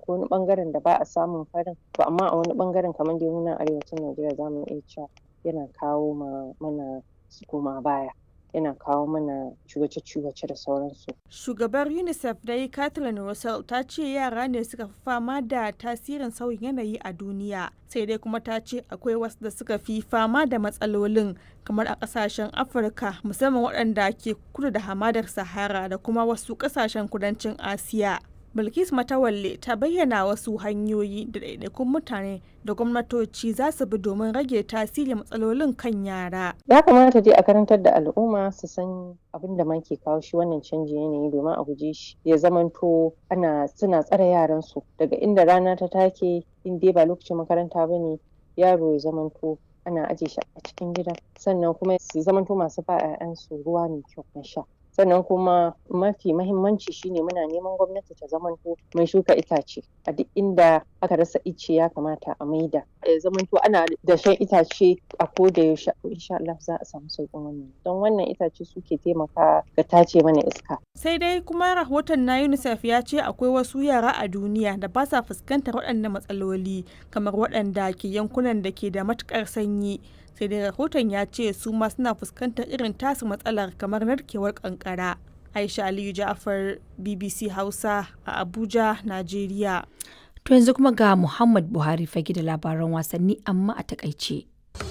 akwai wani ɓangaren da ba a samun farin to amma a wani ɓangaren kamar dai mu nan arewacin Najeriya zamu iya cewa yana kawo ma mana koma baya yana kawo mana ciwace-ciwace da sauransu. Shugabar UNICEF dai Kathleen Russell ta ce yara ne suka fi fama da tasirin sauyin yanayi a duniya sai dai kuma ta ce akwai wasu da suka fi fama da matsalolin kamar a kasashen Afirka musamman waɗanda ke kudu da hamadar Sahara da kuma wasu kasashen kudancin Asiya. Bilkis Matawalle ta bayyana wasu hanyoyi da ɗaiɗaikun mutane da gwamnatoci za su bi domin rage tasirin matsalolin kan yara. Ya kamata dai a karantar da al'umma su san abin da ma ke kawo shi wannan canjin yanayi domin a guje shi ya zamanto ana suna tsare yaran su daga inda rana ta take in dai ba lokacin makaranta ba ne yaro ya zamanto ana aje shi a cikin gida sannan kuma su zamanto masu ba 'ya'yansu ruwa mai kyau na sha. sannan kuma mafi mahimmanci shine muna neman gwamnati ta zamanto mai shuka itace a duk inda aka rasa ice ya kamata a maida ya zamanto ana dashen itace a koda yaushe insha Allah za a samu sauƙin wannan don wannan itace suke taimaka ga tace mana iska sai dai kuma rahoton na UNICEF ya ce akwai wasu yara a duniya da ba sa fuskantar waɗannan matsaloli kamar waɗanda ke yankunan da ke da matuƙar sanyi sai dai rahoton ya ce su ma suna fuskantar irin tasu matsalar kamar narkewar kankara aisha aliyu ja'afar bbc hausa a abuja najeriya to yanzu kuma ga muhammad buhari fage da labaran wasanni amma a takaice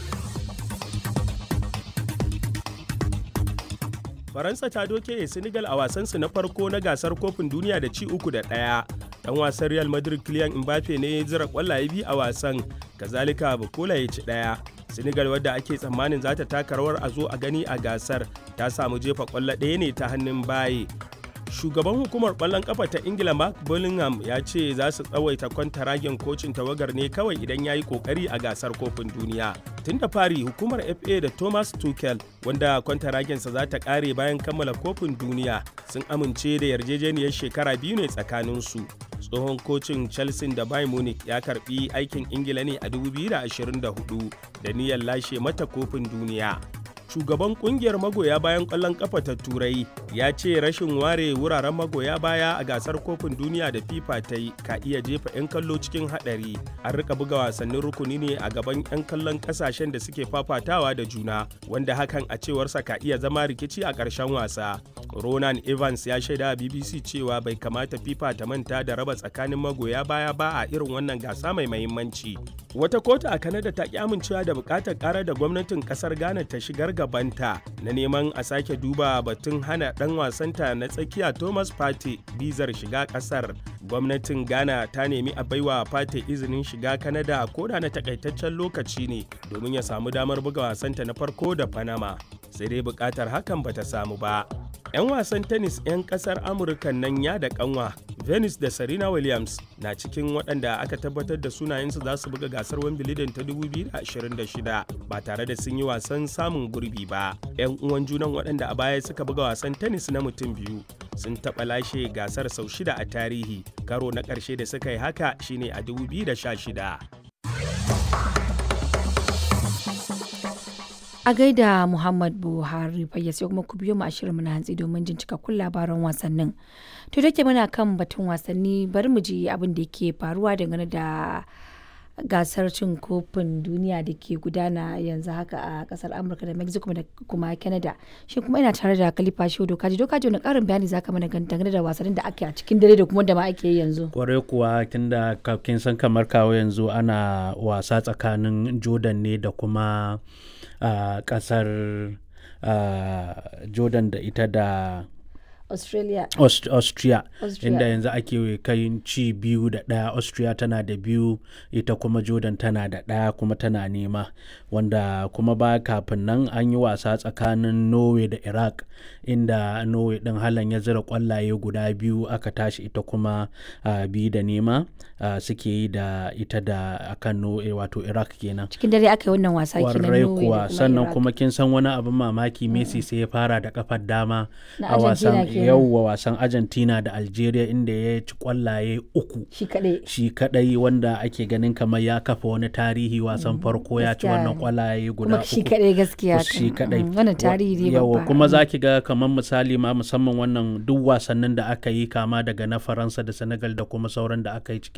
faransa ta doke senegal a wasansu na farko na gasar kofin duniya da ci uku da ɗaya dan wasan real madrid kylian mbappe ne ya zira kwallaye biyu a wasan kazalika bukola ya ci ɗaya senegal wadda ake tsammanin za ta taka rawar a zo a gani a gasar ta samu jefa kwallo ɗaya ne ta hannun baye shugaban hukumar kwallon kafa ta ingila mark bullingham ya ce za su tsawaita kwantaragen kocin tawagar ne kawai idan ya yi kokari a gasar kofin duniya tun da fari hukumar fa da thomas tuchel wanda kwantaragensa za ta kare bayan kammala kofin duniya sun amince da yarjejeniyar shekara biyu ne tsakaninsu tsohon kocin chelsea da bayern munich ya karbi aikin ingila ne a 2024 da niyyar lashe mata kofin duniya shugaban kungiyar magoya bayan kwallon kafa ta turai ya ce rashin ware wuraren magoya baya a gasar kofin duniya da fifa ta yi ka iya jefa 'yan kallo cikin hadari an rika buga wasannin rukuni ne a gaban 'yan kallon kasashen da suke fafatawa da juna wanda hakan a cewarsa ka iya zama rikici a ƙarshen wasa ronan evans ya shaida a bbc cewa bai kamata fifa ta manta da raba tsakanin magoya baya ba a irin wannan gasa mai mahimmanci wata kotu a kanada ta ki amincewa da bukatar karar da gwamnatin kasar ghana ta shigar gabanta na neman a sake duba batun hana dan wasanta na tsakiya thomas pate bizar shiga kasar gwamnatin ghana ta nemi a baiwa pate izinin shiga kanada koda na takaitaccen lokaci ne domin ya samu damar buga wasanta na farko da panama sai dai bukatar hakan bata samu ba 'yan wasan tennis 'yan kasar amurka nan ya da kanwa venus da serena williams na cikin waɗanda aka tabbatar da sunayensu za su buga gasar wimbledon ta 2026 ba tare da sun yi wasan samun gurbi ba 'yan uwan junan waɗanda a baya suka buga wasan tennis na mutum biyu sun taɓa lashe gasar sau shida a tarihi karo na ƙarshe da suka yi haka shine a 2016 a gaida Muhammad Buhari fayyase kuma ku biyo mu a shirin na hantsi domin jin cikakkun labaran wasannin. To da ke muna kan batun wasanni bari mu ji abin da ke faruwa dangane da gasar cin kofin duniya da ke gudana yanzu haka a kasar Amurka da Mexico da kuma Canada. Shi kuma ina tare da Khalifa Shehu Dokaji. Dokaji wani karin bayani zaka mana dangane da wasannin da ake a cikin dare da kuma da ma ake yi yanzu. Kwarai kuwa tunda kin san kamar kawo yanzu ana wasa tsakanin Jordan ne da kuma a uh, kasar uh, jordan da ita da australia Aust austria, Austria. inda yanzu ake kai ci biyu da ɗaya austria tana da biyu ita kuma jordan tana da ɗaya kuma tana nema wanda kuma ba kafin nan an yi wasa tsakanin norway da iraq inda norway ɗin halan ya zira kwallaye guda biyu aka tashi ita kuma uh, biyu da nema uh, suke yi da ita da akan norway wato iraq kenan cikin dare aka yi wannan wasa kenan Kwarai Norway da kuwa kuma sannan Iraq. kuma kin san wani abin mamaki Messi sai ya fara da kafar dama Na a wasan Argentina kenan. yauwa wasan Argentina da Algeria inda ya ci kwallaye uku shi kaɗai shi kadai wanda ake ganin kamar ya kafa wani tarihi wasan farko ya ci gaskiya wannan ne. kwallaye guda kuma uku shi kaɗai gaskiya shi kan. kadai Mm, wannan tarihi ne yawa babba kuma za ki ga kamar misali ma musamman wannan duk wasannin da aka yi kama daga na faransa da senegal da kuma sauran da aka yi cikin